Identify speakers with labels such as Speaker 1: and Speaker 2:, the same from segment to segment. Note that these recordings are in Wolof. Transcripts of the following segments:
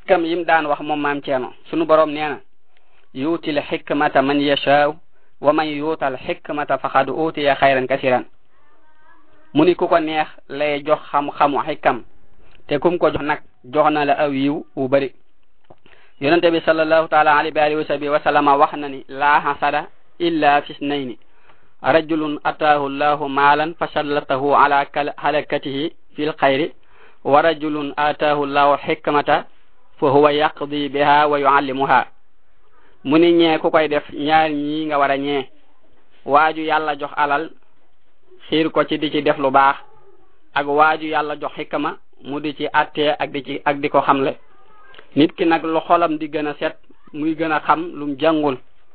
Speaker 1: xikkam yim daan wax moom maam ceeno sunu borom nee na yuutil xikmata man yashaaw wa man yuutal xikmata faqad utiya xayran kasiran mu ni ku ko neex lay jox xam-xamu xikam te kum ko jox nag jox na la aw yiw wu bari yonente bi sallallahu taala alayhi wa alihi wa sahbihi wa sallama wax na ni laa hasada illa fi snayni rajulun ataahu llahu maalan fasallatahu ala halakatihi fi lxayri wa rajulun ataahu llahu xikmata fa huwa yaqdi biha wa yuallimuha mu ni ñee ku koy def ñaar ñii nga war a ñee waaju yàlla jox alal xiir ko ci di ci def lu baax ak waaju yàlla jox xikma mu di ci attee ak di ci ak di ko xamle nit ki nag lu xolam di gën a set muy gën a xam lum jàngul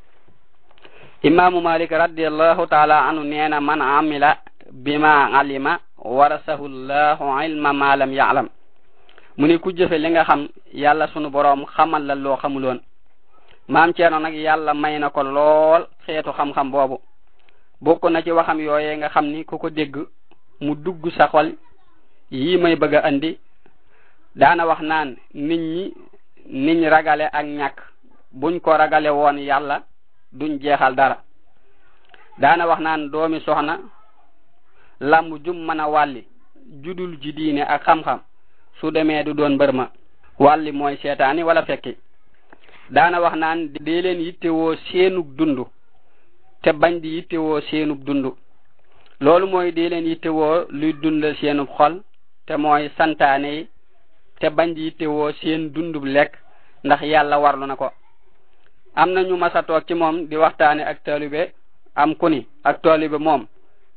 Speaker 1: imaamu malik radiallahu taala anu neena man amila bima alima warasahu llahu ilma ma lam yaalam mu ni ku jëfe li nga xam yàlla sunu boroom xamal la loo xamuloon maam ceerno nag yàlla may na ko lool xeetu xam-xam boobu bokk na ci waxam yooye nga xam ni ku ko dégg mu dugg sa xol yii may bëgg a andi daana wax naan nit ñi niñ ragale ak ñàkk buñ ko ragale woon yàlla duñ jeexal dara daana wax naan doomi soxna lamb jum mën a wàlli judul ji diine ak xam-xam su demee du doon mbër ma wàlli mooy seetaani wala fekki daana wax naan dee leen yittewoo seenug dund te bañ di yittewoo seenub dund loolu mooy dee leen yittewoo luy dundal seenub xol te mooy santaane yi te bañ di yittewoo seen dundub lekk ndax yàlla warlu na ko am na ñu masa toog ci moom di waxtaane ak taalibe am ku ni ak taalibe moom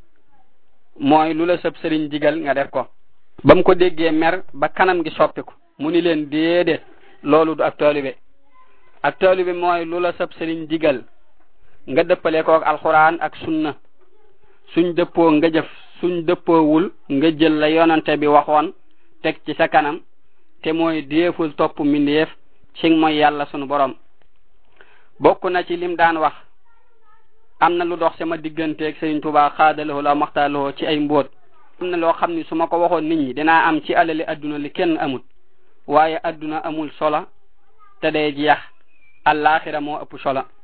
Speaker 1: mooy lu la sëb sëriñ digal nga def ko ba mu ko déggee mer ba kanam gi soppiku mu ni leen déedéet loolu du ak taalibe ak taalibe mooy lu la sëb sëriñ digal nga dëppale ko ak alxuraan ak sunna suñ dëppoo nga jëf suñ dëppoowul nga jël la yonante bi waxoon teg ci sa kanam te mooy déeful topp mbindeef ci mooy yàlla sunu borom bokk na ci lim daan wax am na lu dox sama digganteeg Sëriñ Tuubaa xaadaloo la maxtaaloo ci ay mbóot am na loo xam ni su ma ko waxoon nit ñi dinaa am ci alali adduna li kenn amul waaye adduna amul solo te day jeex allaaxira moo ëpp solo